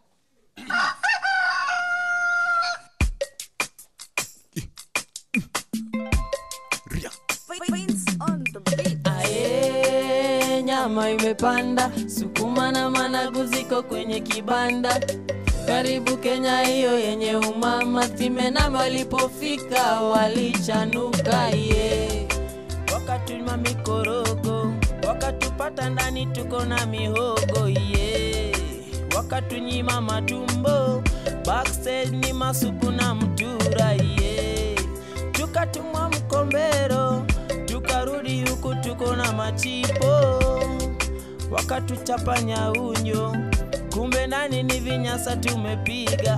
Aye, nyama imepanda, sukuma na managu ziko kwenye kibanda. Karibu Kenya hiyo yenye umama, timena walipofika walichanuka ye. Wakatunywa mikorogo, wakatupata ndani tuko na mihogo ye. Wakatunyima matumbo, backstage ni masupu na mtura ye. Tukatumwa mkombero, tukarudi huku tuko na machipo, wakatuchapa nyaunyo, kumbe nani ni vinyasa tumepiga.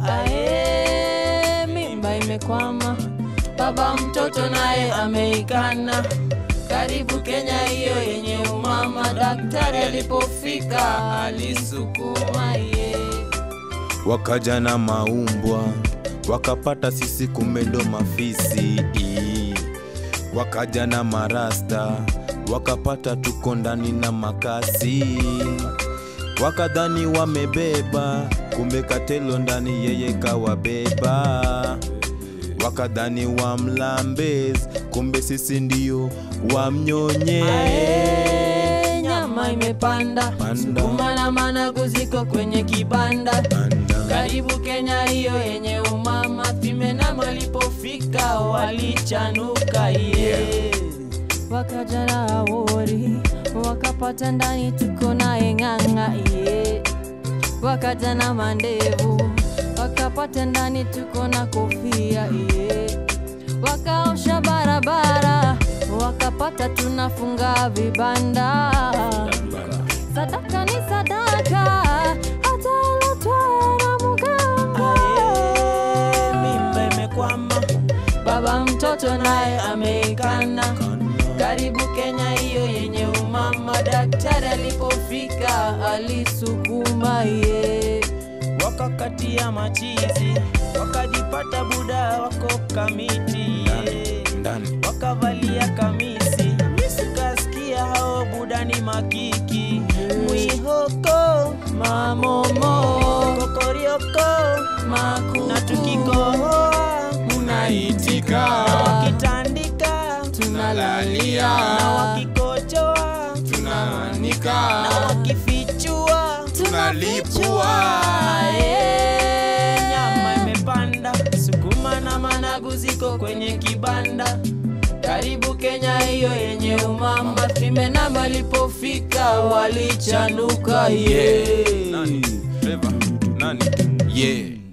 Ae, mimba imekwama, baba mtoto naye ameikana. Karibu Kenya hiyo yenye umama, daktari alipofika alisukuma ye. wakaja na maumbwa wakapata sisi kumbe ndo mafisi wakaja na marasta wakapata tuko ndani na makasi wakadhani wamebeba kumbe katelo ndani yeye kawabeba wakadhani wamlambez kumbe sisi ndio wamnyonye Ae, nyama imepanda, Panda. sukuma na managu ziko kwenye kibanda. Panda. Karibu Kenya hiyo yenye umama, Fimenam walipofika walichanuka ye. Wakaja na awori, wakapata ndani tuko naye ng'ang'a ye. Wakaja na mandevu, wakapata ndani tuko na kofia ye. Wakaosha barabara, wakapata tunafunga vibanda. Sadaka ni sadaka, hata iletwe na mganga. Mimba imekwama, baba mtoto naye ameikana. Karibu Kenya hiyo yenye umama, daktari alipofika alisukuma ye. Wakakatia machizi, wakajipata buda wako kamiti ye ndani wakavalia kamisi sikasikia hao budani makiki mwihoko mamomo kokorioko maku na tukikohoa unaitika wakitandika tunalalia na wakikochoa tunaanika na wakifichua tunalipua Ae, nyama imepanda, sukuma na managu ziko kwenye kibanda. Karibu Kenya hiyo yenye umama, Fimenam walipofika walichanuka ye. nani Trevor nani yeah